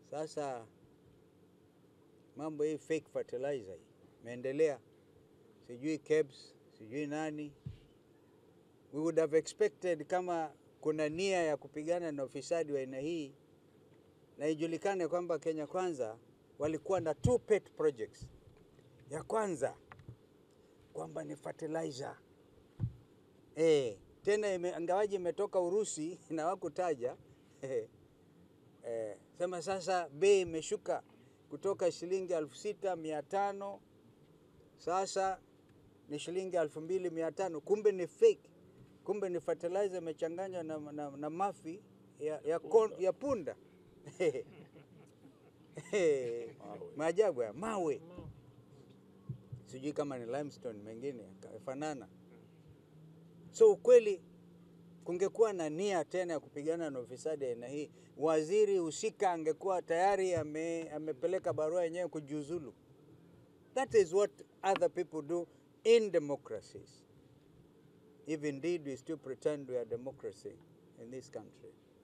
Sasa mambo hii fake fertilizer hii imeendelea, sijui KEBS, sijui nani. We would have expected kama kuna nia ya kupigana na ufisadi wa aina hii, na ijulikane kwamba Kenya Kwanza walikuwa na two pet projects. Ya kwanza kwamba ni fertilizer eh, tena ime, ingawaji imetoka Urusi na wakutaja eh, eh, sema sasa bei imeshuka kutoka shilingi elfu sita mia tano sasa ni shilingi elfu mbili mia tano kumbe ni fake, kumbe ni fertilizer imechanganywa na, na, na mafi ya, ya, kon, ya punda maajabu ya mawe, sijui kama ni limestone, mengine yakafanana. So ukweli kungekuwa na nia tena ya kupigana na ufisadi aina hii, waziri husika angekuwa tayari ame, amepeleka barua yenyewe kujiuzulu. That is what other people do in democracies. If indeed we still pretend we are democracy in this country.